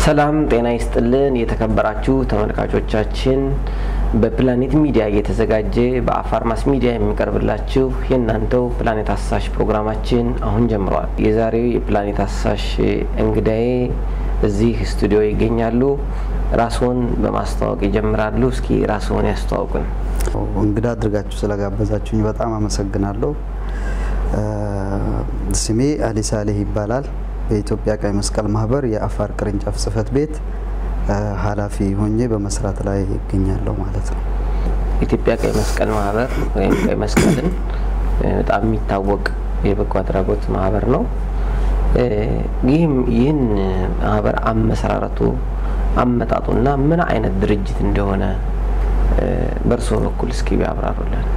ሰላም ጤና ይስጥልን የተከበራችሁ ተመልካቾቻችን፣ በፕላኔት ሚዲያ እየተዘጋጀ በአፋር ማስ ሚዲያ የሚቀርብላችሁ የእናንተው ፕላኔት አሳሽ ፕሮግራማችን አሁን ጀምረዋል። የዛሬው የፕላኔት አሳሽ እንግዳዬ እዚህ ስቱዲዮ ይገኛሉ። ራስዎን በማስተዋወቅ ይጀምራሉ። እስኪ ራስዎን ያስተዋውቁን። እንግዳ አድርጋችሁ ስለጋበዛችሁኝ በጣም አመሰግናለሁ። ስሜ አሊ ሳሌህ ይባላል። በኢትዮጵያ ቀይ መስቀል ማህበር የአፋር ቅርንጫፍ ጽህፈት ቤት ኃላፊ ሆኜ በመስራት ላይ ይገኛለሁ ማለት ነው። ኢትዮጵያ ቀይ መስቀል ማህበር ወይም ቀይ መስቀልን በጣም የሚታወቅ የበጎ አድራጎት ማህበር ነው። ይህም ይህን ማህበር አመሰራረቱ አመጣጡና ምን አይነት ድርጅት እንደሆነ በእርስዎ በኩል እስኪ ቢያብራሩልን።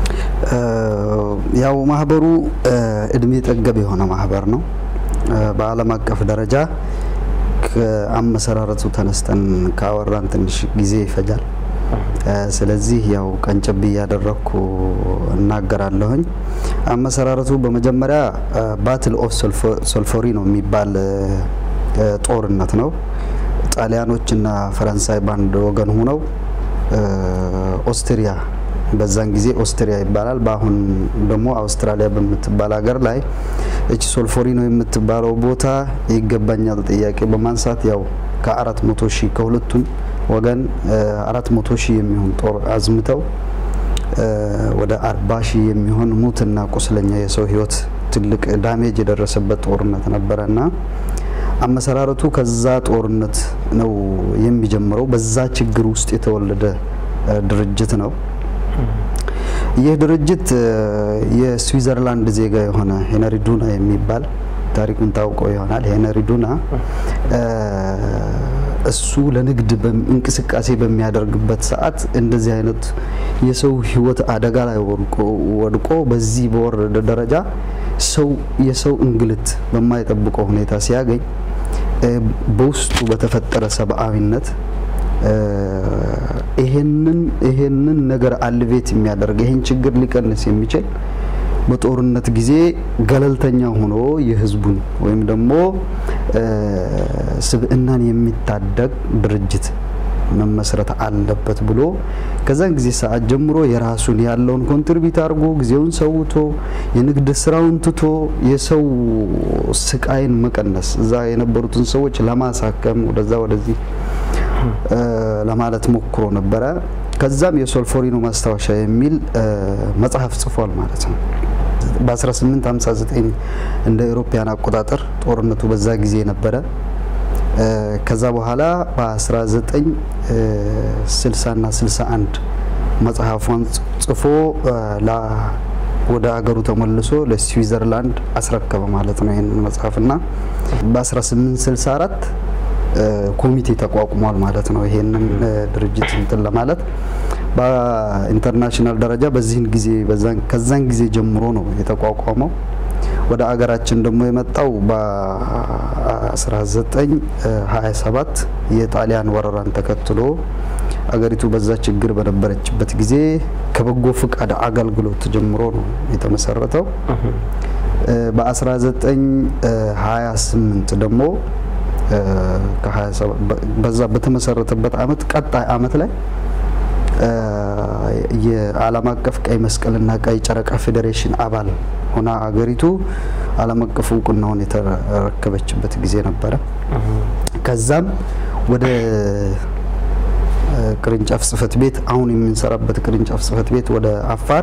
ያው ማህበሩ እድሜ ጠገብ የሆነ ማህበር ነው። በዓለም አቀፍ ደረጃ ከአመሰራረቱ ተነስተን ካወራን ትንሽ ጊዜ ይፈጃል። ስለዚህ ያው ቀንጨብ እያደረግኩ እናገራለሁኝ። አመሰራረቱ በመጀመሪያ ባትል ኦፍ ሶልፎሪኖ የሚባል ጦርነት ነው። ጣሊያኖችና ፈረንሳይ በአንድ ወገን ሆነው ኦስትሪያ በዛን ጊዜ ኦስትሪያ ይባላል። በአሁን ደግሞ አውስትራሊያ በምትባል ሀገር ላይ እቺ ሶልፎሪኖ የምትባለው ቦታ ይገባኛል ጥያቄ በማንሳት ያው ከአራት መቶ ሺህ ከሁለቱም ወገን አራት መቶ ሺህ የሚሆን ጦር አዝምተው ወደ አርባ ሺህ የሚሆን ሙትና ቁስለኛ የሰው ህይወት ትልቅ ዳሜጅ የደረሰበት ጦርነት ነበረ እና አመሰራረቱ ከዛ ጦርነት ነው የሚጀምረው። በዛ ችግር ውስጥ የተወለደ ድርጅት ነው። ይህ ድርጅት የስዊዘርላንድ ዜጋ የሆነ ሄነሪ ዱና የሚባል ታሪኩን ታውቀው ይሆናል። ሄነሪ ዱና እሱ ለንግድ እንቅስቃሴ በሚያደርግበት ሰዓት እንደዚህ አይነት የሰው ህይወት አደጋ ላይ ወድቆ በዚህ በወረደ ደረጃ ሰው የሰው እንግልት በማይጠብቀው ሁኔታ ሲያገኝ በውስጡ በተፈጠረ ሰብአዊነት ይሄንን ይሄንን ነገር አልቤት የሚያደርግ ይሄን ችግር ሊቀንስ የሚችል በጦርነት ጊዜ ገለልተኛ ሆኖ የህዝቡን ወይም ደግሞ ስብዕናን የሚታደግ ድርጅት መመስረት አለበት ብሎ ከዛን ጊዜ ሰዓት ጀምሮ የራሱን ያለውን ኮንትሪቢዩት አድርጎ ጊዜውን ሰውቶ የንግድ ስራውን ትቶ የሰው ስቃይን መቀነስ እዛ የነበሩትን ሰዎች ለማሳከም ወደዛ ወደዚህ ለማለት ሞክሮ ነበረ። ከዛም የሶልፎሪኖ ማስታወሻ የሚል መጽሐፍ ጽፏል ማለት ነው። በ1859 እንደ ኤሮፓያን አቆጣጠር ጦርነቱ በዛ ጊዜ ነበረ። ከዛ በኋላ በ1960 እና 61 መጽሐፏን ጽፎ ወደ አገሩ ተመልሶ ለስዊዘርላንድ አስረከበ ማለት ነው ይህንን መጽሐፍና በ1864 ኮሚቴ ተቋቁሟል ማለት ነው። ይሄንን ድርጅት እንትን ለማለት በኢንተርናሽናል ደረጃ በዚህን ጊዜ ከዛን ጊዜ ጀምሮ ነው የተቋቋመው። ወደ አገራችን ደግሞ የመጣው በ1927 የጣሊያን ወረራን ተከትሎ አገሪቱ በዛ ችግር በነበረችበት ጊዜ ከበጎ ፍቃድ አገልግሎት ጀምሮ ነው የተመሰረተው። በ1928 ደግሞ በዛ በተመሰረተበት አመት ቀጣይ አመት ላይ የዓለም አቀፍ ቀይ መስቀልና ቀይ ጨረቃ ፌዴሬሽን አባል ሆና አገሪቱ ዓለም አቀፍ እውቅናውን የተረከበችበት ጊዜ ነበረ። ከዛም ወደ ቅርንጫፍ ጽህፈት ቤት አሁን የምንሰራበት ቅርንጫፍ ጽህፈት ቤት ወደ አፋር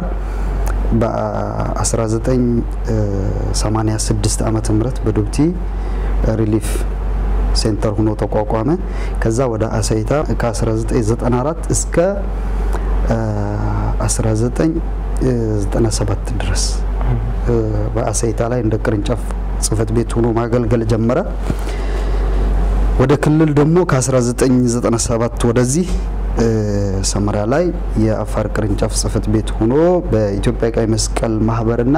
በ1986 ዓመተ ምህረት በዱብቲ ሪሊፍ ሴንተር ሆኖ ተቋቋመ። ከዛ ወደ አሳይታ ከ1994 እስከ 1997 ድረስ በአሳይታ ላይ እንደ ቅርንጫፍ ጽህፈት ቤት ሆኖ ማገልገል ጀመረ። ወደ ክልል ደግሞ ከ1997 ወደዚህ ሰመራ ላይ የአፋር ቅርንጫፍ ጽህፈት ቤት ሆኖ በኢትዮጵያ ቀይ መስቀል ማህበርና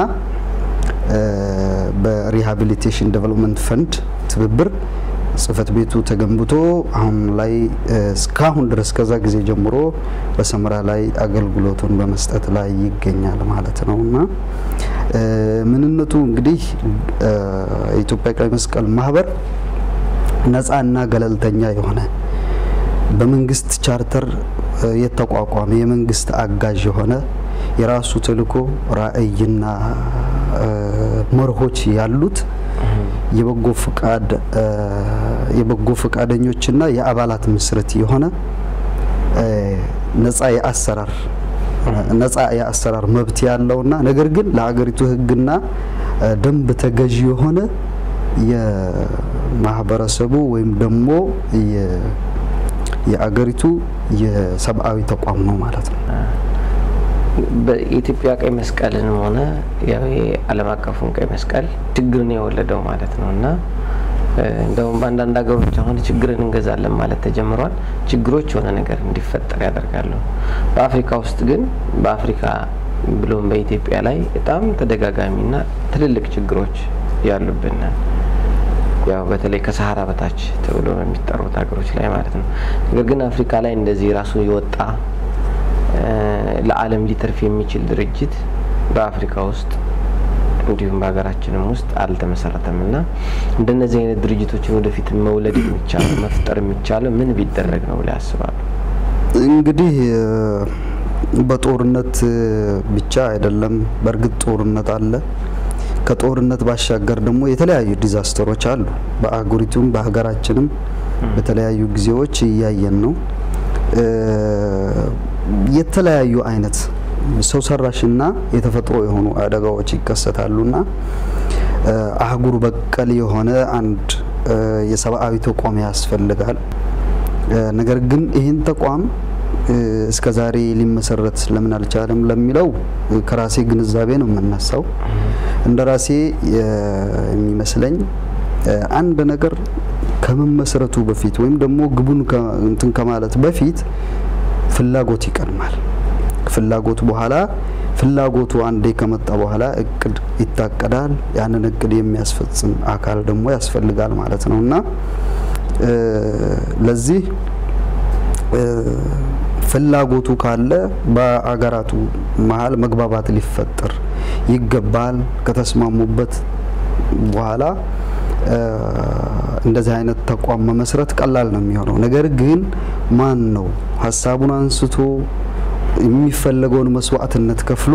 በሪሃቢሊቴሽን ዴቨሎፕመንት ፈንድ ትብብር ጽህፈት ቤቱ ተገንብቶ አሁን ላይ እስካሁን ድረስ ከዛ ጊዜ ጀምሮ በሰመራ ላይ አገልግሎቱን በመስጠት ላይ ይገኛል ማለት ነው እና ምንነቱ እንግዲህ የኢትዮጵያ ቀይ መስቀል ማህበር ነፃና ገለልተኛ የሆነ በመንግስት ቻርተር የተቋቋመ የመንግስት አጋዥ የሆነ የራሱ ተልዕኮ ራዕይና መርሆች ያሉት የበጎ ፍቃድ የበጎ ፈቃደኞችና የአባላት ምስረት የሆነ ነፃ የአሰራር ነፃ የአሰራር መብት ያለውና ነገር ግን ለሀገሪቱ ሕግና ደንብ ተገዢ የሆነ የማህበረሰቡ ወይም ደግሞ የአገሪቱ የሰብአዊ ተቋም ነው ማለት ነው። በኢትዮጵያ ቀይ መስቀልንም ሆነ ያው የዓለም አቀፉን ቀይ መስቀል ችግርን የወለደው ማለት ነው እና እንደውም በአንዳንድ ሀገሮች አሁን ችግርን እንገዛለን ማለት ተጀምሯል። ችግሮች የሆነ ነገር እንዲፈጠር ያደርጋሉ። በአፍሪካ ውስጥ ግን በአፍሪካ ብሎም በኢትዮጵያ ላይ በጣም ተደጋጋሚና ትልልቅ ችግሮች ያሉብን ያው በተለይ ከሰሃራ በታች ተብሎ የሚጠሩት ሀገሮች ላይ ማለት ነው። ነገር ግን አፍሪካ ላይ እንደዚህ ራሱ የወጣ ለዓለም ሊተርፍ የሚችል ድርጅት በአፍሪካ ውስጥ እንዲሁም በሀገራችንም ውስጥ አልተመሰረተም እና እንደነዚህ አይነት ድርጅቶችን ወደፊት መውለድ የሚቻለው መፍጠር የሚቻለው ምን ቢደረግ ነው ብላ ያስባሉ? እንግዲህ በጦርነት ብቻ አይደለም። በእርግጥ ጦርነት አለ። ከጦርነት ባሻገር ደግሞ የተለያዩ ዲዛስተሮች አሉ። በአህጉሪቱም በሀገራችንም በተለያዩ ጊዜዎች እያየን ነው። የተለያዩ አይነት ሰው ሰራሽና የተፈጥሮ የሆኑ አደጋዎች ይከሰታሉና አህጉር በቀል የሆነ አንድ የሰብአዊ ተቋም ያስፈልጋል። ነገር ግን ይህን ተቋም እስከ ዛሬ ሊመሰረት ለምን አልቻለም ለሚለው ከራሴ ግንዛቤ ነው የምነሳው። እንደ ራሴ የሚመስለኝ አንድ ነገር ከመመስረቱ በፊት ወይም ደግሞ ግቡን እንትን ከማለት በፊት ፍላጎት ይቀድማል። ፍላጎት በኋላ ፍላጎቱ አንዴ ከመጣ በኋላ እቅድ ይታቀዳል። ያንን እቅድ የሚያስፈጽም አካል ደግሞ ያስፈልጋል ማለት ነው እና ለዚህ ፍላጎቱ ካለ በአገራቱ መሀል መግባባት ሊፈጠር ይገባል። ከተስማሙበት በኋላ እንደዚህ አይነት ተቋም መመስረት ቀላል ነው የሚሆነው። ነገር ግን ማን ነው ሀሳቡን አንስቶ የሚፈለገውን መስዋዕትነት ከፍሎ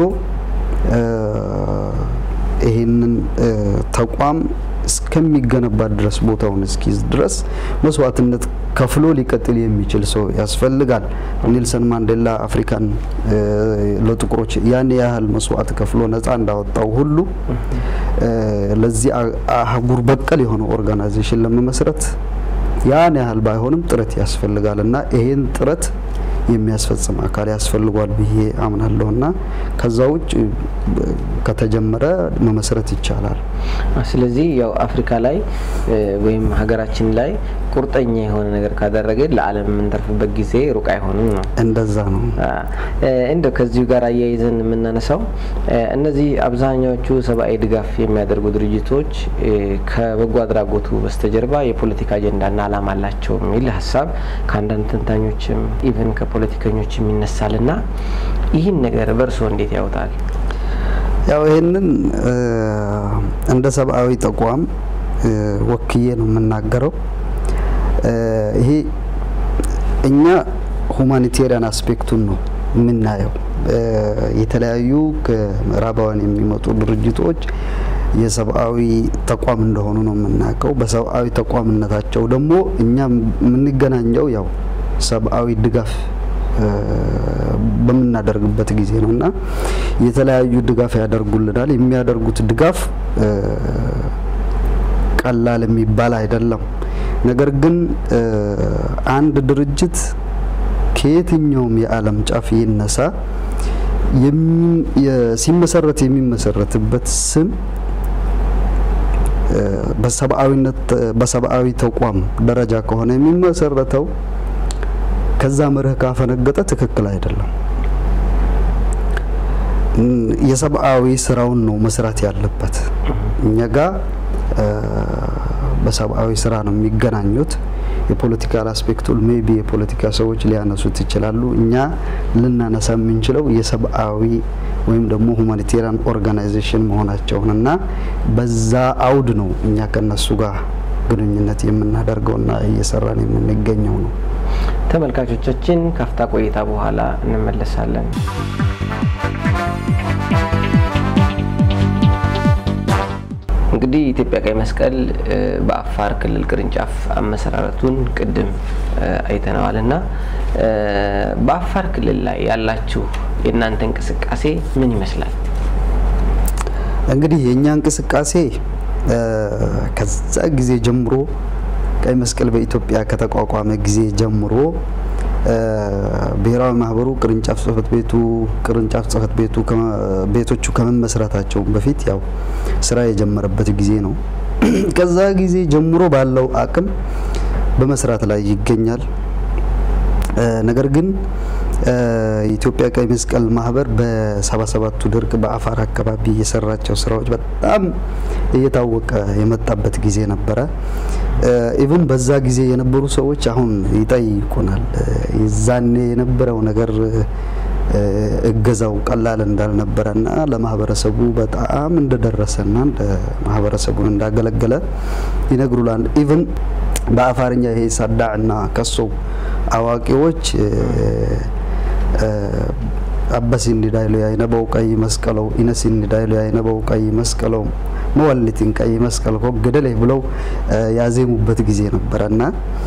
ይሄንን ተቋም እስከሚገነባ ድረስ ቦታውን እስኪይዝ ድረስ መስዋዕትነት ከፍሎ ሊቀጥል የሚችል ሰው ያስፈልጋል። ኔልሰን ማንዴላ አፍሪካን ለጥቁሮች ያን ያህል መስዋዕት ከፍሎ ነፃ እንዳወጣው ሁሉ ለዚህ አህጉር በቀል የሆነ ኦርጋናይዜሽን ለመመስረት ያን ያህል ባይሆንም ጥረት ያስፈልጋል እና ይሄን ጥረት የሚያስፈጽም አካል ያስፈልጓል ብዬ አምናለሁ እና ከዛ ውጭ ከተጀመረ መመስረት ይቻላል። ስለዚህ ያው አፍሪካ ላይ ወይም ሀገራችን ላይ ቁርጠኛ የሆነ ነገር ካደረገ ለዓለም የምንተርፍበት ጊዜ ሩቅ አይሆንም ነው። እንደዛ ነው። እንደው ከዚሁ ጋር አያይዘን የምናነሳው እነዚህ አብዛኛዎቹ ሰብአዊ ድጋፍ የሚያደርጉ ድርጅቶች ከበጎ አድራጎቱ በስተጀርባ የፖለቲካ አጀንዳና ዓላማ አላቸው የሚል ሀሳብ ከአንዳንድ ተንታኞችም ኢቨን ከፖለቲከኞችም ይነሳልና ይህን ነገር በእርስዎ እንዴት ያውታል? ያው ይህንን እንደ ሰብአዊ ተቋም ወክዬ ነው የምናገረው። ይሄ እኛ ሁማኒቴሪያን አስፔክቱን ነው የምናየው። የተለያዩ ከምዕራባውያን የሚመጡ ድርጅቶች የሰብአዊ ተቋም እንደሆኑ ነው የምናውቀው። በሰብአዊ ተቋምነታቸው ደግሞ እኛ የምንገናኘው ያው ሰብአዊ ድጋፍ በምናደርግበት ጊዜ ነው እና የተለያዩ ድጋፍ ያደርጉልናል። የሚያደርጉት ድጋፍ ቀላል የሚባል አይደለም። ነገር ግን አንድ ድርጅት ከየትኛውም የዓለም ጫፍ ይነሳ ሲመሰረት የሚመሰረትበት ስም በሰብአዊነት በሰብአዊ ተቋም ደረጃ ከሆነ የሚመሰረተው ከዛ መርህ ካፈነገጠ ትክክል አይደለም። የሰብአዊ ስራውን ነው መስራት ያለበት። እኛ ጋ በሰብአዊ ስራ ነው የሚገናኙት። የፖለቲካል አስፔክቱን ሜቢ የፖለቲካ ሰዎች ሊያነሱት ይችላሉ። እኛ ልናነሳ የምንችለው የሰብአዊ ወይም ደግሞ ሁማኒቴሪያን ኦርጋናይዜሽን መሆናቸውን እና በዛ አውድ ነው እኛ ከነሱ ጋር ግንኙነት የምናደርገውና እየሰራን የምንገኘው ነው። ተመልካቾቻችን ካፍታ ቆይታ በኋላ እንመለሳለን። እንግዲህ የኢትዮጵያ ቀይ መስቀል በአፋር ክልል ቅርንጫፍ አመሰራረቱን ቅድም አይተነዋል እና በአፋር ክልል ላይ ያላችሁ የእናንተ እንቅስቃሴ ምን ይመስላል? እንግዲህ የእኛ እንቅስቃሴ ከዛ ጊዜ ጀምሮ ቀይ መስቀል በኢትዮጵያ ከተቋቋመ ጊዜ ጀምሮ ብሔራዊ ማህበሩ ቅርንጫፍ ጽህፈት ቤቱ ቅርንጫፍ ጽህፈት ቤቱ ቤቶቹ ከመመስረታቸው በፊት ያው ስራ የጀመረበት ጊዜ ነው። ከዛ ጊዜ ጀምሮ ባለው አቅም በመስራት ላይ ይገኛል። ነገር ግን የኢትዮጵያ ቀይ መስቀል ማህበር በሰባ ሰባቱ ድርቅ በአፋር አካባቢ የሰራቸው ስራዎች በጣም እየታወቀ የመጣበት ጊዜ ነበረ። ኢቭን በዛ ጊዜ የነበሩ ሰዎች አሁን ይጠይቁናል። የዛኔ የነበረው ነገር እገዛው ቀላል እንዳልነበረና ለማህበረሰቡ በጣም እንደደረሰና ማህበረሰቡን እንዳገለገለ ይነግሩላል። ኢቭን በአፋርኛ ይሄ ሳዳዕና ከሶ አዋቂዎች አበስ እንዲዳይሉ ያይነበው ቀይ መስቀለው ኢነስ እንዲዳይሉ ያይነበው ቀይ መስቀለው መወልቲን ቀይ መስቀል ገደሌ ብለው ያዜሙበት ጊዜ ነበረ እና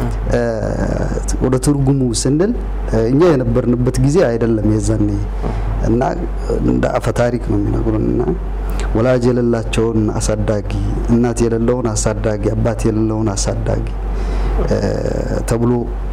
ወደ ትርጉሙ ስንል እኛ የነበርንበት ጊዜ አይደለም የዛኔ እና እንደ አፈ ታሪክ ነው የሚነግሩን እና ወላጅ የሌላቸውን አሳዳጊ፣ እናት የሌለውን አሳዳጊ፣ አባት የሌለውን አሳዳጊ ተብሎ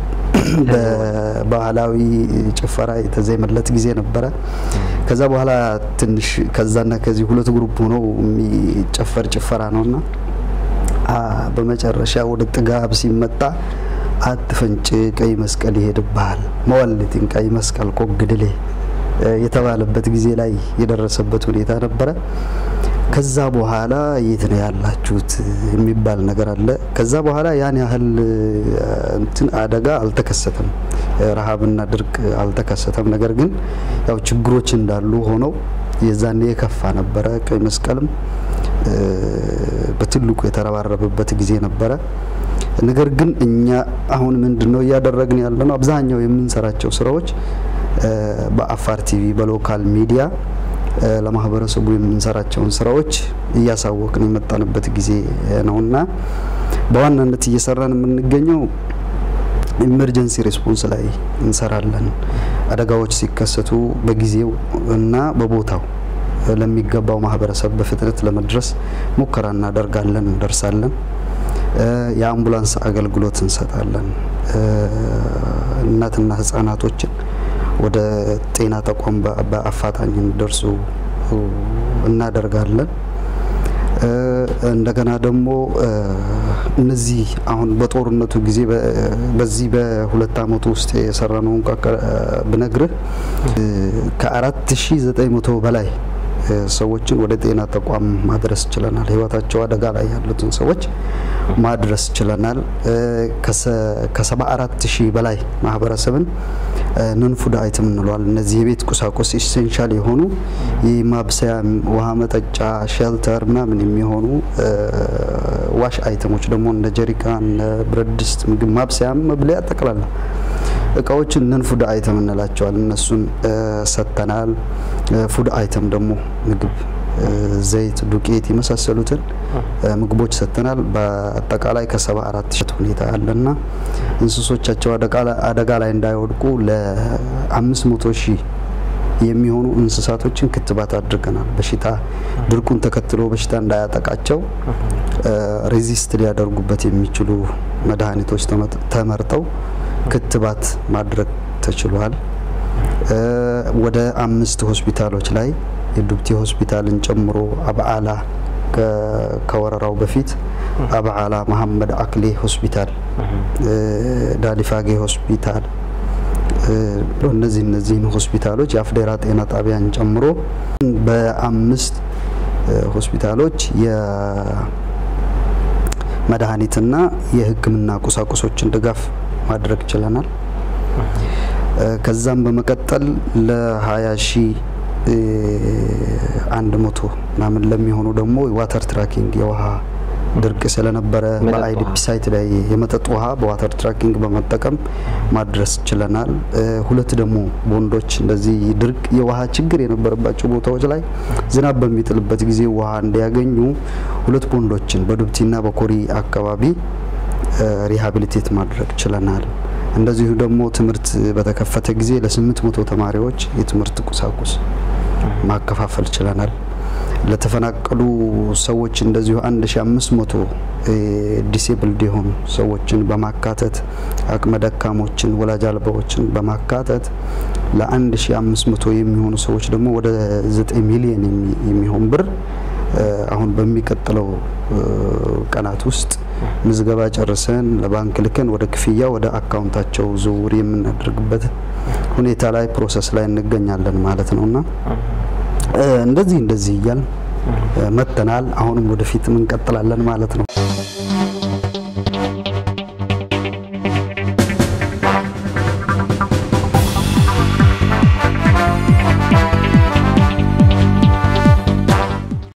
በባህላዊ ጭፈራ የተዜመለት ጊዜ ነበረ። ከዛ በኋላ ትንሽ ከዛና ከዚህ ሁለት ግሩፕ ሆነው የሚጨፈር ጭፈራ ነውና በመጨረሻ ወደ ጥጋብ ሲመጣ አትፈንጭ ቀይ መስቀል ይሄድብሃል፣ መወልቲን ቀይ መስቀል ኮግድሌ የተባለበት ጊዜ ላይ የደረሰበት ሁኔታ ነበረ። ከዛ በኋላ የት ነው ያላችሁት የሚባል ነገር አለ። ከዛ በኋላ ያን ያህል እንትን አደጋ አልተከሰተም፣ ረሃብና ድርቅ አልተከሰተም። ነገር ግን ያው ችግሮች እንዳሉ ሆነው የዛኔ የከፋ ነበረ። ቀይ መስቀልም በትልቁ የተረባረበበት ጊዜ ነበረ። ነገር ግን እኛ አሁን ምንድን ነው እያደረግን ያለ ነው? አብዛኛው የምንሰራቸው ስራዎች በአፋር ቲቪ በሎካል ሚዲያ ለማህበረሰቡ የምንሰራቸውን ስራዎች እያሳወቅን የመጣንበት ጊዜ ነውና በዋናነት እየሰራን የምንገኘው ኢመርጀንሲ ሬስፖንስ ላይ እንሰራለን። አደጋዎች ሲከሰቱ በጊዜው እና በቦታው ለሚገባው ማህበረሰብ በፍጥነት ለመድረስ ሙከራ እናደርጋለን፣ እንደርሳለን። የአምቡላንስ አገልግሎት እንሰጣለን። እናትና ህጻናቶችን ወደ ጤና ተቋም በአፋጣኝ እንዲደርሱ እናደርጋለን። እንደገና ደግሞ እነዚህ አሁን በጦርነቱ ጊዜ በዚህ በሁለት አመቱ ውስጥ የሰራነውን ብነግርህ ከአራት ሺ ዘጠኝ መቶ በላይ ሰዎችን ወደ ጤና ተቋም ማድረስ ችለናል። ህይወታቸው አደጋ ላይ ያሉትን ሰዎች ማድረስ ችለናል። ከሰባ አራት ሺህ በላይ ማህበረሰብን ነን ፉድ አይተም እንለዋል። እነዚህ የቤት ቁሳቁስ ኢሴንሻል የሆኑ የማብሰያ ውሃ መጠጫ፣ ሼልተር ምናምን የሚሆኑ ዋሽ አይተሞች ደግሞ እንደ ጀሪካን፣ ብረት ድስት፣ ምግብ ማብሰያ፣ መብለያ ጠቅላላ እቃዎችን ነን ፉድ አይተም እንላቸዋል። እነሱን ሰጥተናል። ፉድ አይተም ደግሞ ምግብ፣ ዘይት፣ ዱቄት የመሳሰሉትን ምግቦች ሰጥተናል። በአጠቃላይ ከሰባ አራት ሺህ ሁኔታ አለና እንስሶቻቸው አደጋ ላይ እንዳይወድቁ ለአምስት መቶ ሺህ የሚሆኑ እንስሳቶችን ክትባት አድርገናል። በሽታ ድርቁን ተከትሎ በሽታ እንዳያጠቃቸው ሬዚስት ሊያደርጉበት የሚችሉ መድኃኒቶች ተመርጠው ክትባት ማድረግ ተችሏል። ወደ አምስት ሆስፒታሎች ላይ የዱብቲ ሆስፒታልን ጨምሮ አብዓላ ከወረራው በፊት አብዓላ መሐመድ አክሌ ሆስፒታል፣ ዳሊፋጌ ሆስፒታል እነዚህ እነዚህን ሆስፒታሎች የአፍዴራ ጤና ጣቢያን ጨምሮ በአምስት ሆስፒታሎች የመድኃኒትና የሕክምና ቁሳቁሶችን ድጋፍ ማድረግ ችለናል። ከዛም በመቀጠል ለ20 ሺህ አንድ መቶ ምናምን ለሚሆኑ ደግሞ ዋተር ትራኪንግ የውሃ ድርቅ ስለነበረ መጠጥ በአይዲፒ ውሃ። ሳይት ላይ የመጠጥ ውሃ በዋተር ትራኪንግ በመጠቀም ማድረስ ችለናል። እ፣ ሁለት ደግሞ ቦንዶች እንደዚህ ድርቅ የውሃ ችግር የነበረባቸው ቦታዎች ላይ ዝናብ በሚጥልበት ጊዜ ውሃ እንዲያገኙ ሁለት ቦንዶችን በዱብቲና በኮሪ አካባቢ እ፣ ሪሃቢሊቴት ማድረግ ችለናል። እንደዚሁ ደግሞ ትምህርት በተከፈተ ጊዜ ለስምንት መቶ ተማሪዎች የትምህርት ቁሳቁስ ማከፋፈል ችለናል። ለተፈናቀሉ ሰዎች እንደዚሁ 1500 ዲሴብልድ የሆኑ ሰዎችን በማካተት አቅመ ደካሞችን፣ ወላጅ አልባዎችን በማካተት ለ1500 የሚሆኑ ሰዎች ደግሞ ወደ 9 ሚሊዮን የሚ- የሚሆን ብር እ፣ አሁን በሚቀጥለው እ፣ ቀናት ውስጥ ምዝገባ ጨርሰን ለባንክ ልከን ወደ ክፍያ ወደ አካውንታቸው ዝውውር የምናደርግበት ሁኔታ ላይ ፕሮሰስ ላይ እንገኛለን ማለት ነውና እ፣ እንደዚህ እንደዚህ እያል መጥተናል። አሁንም ወደፊትም እንቀጥላለን ማለት ነው።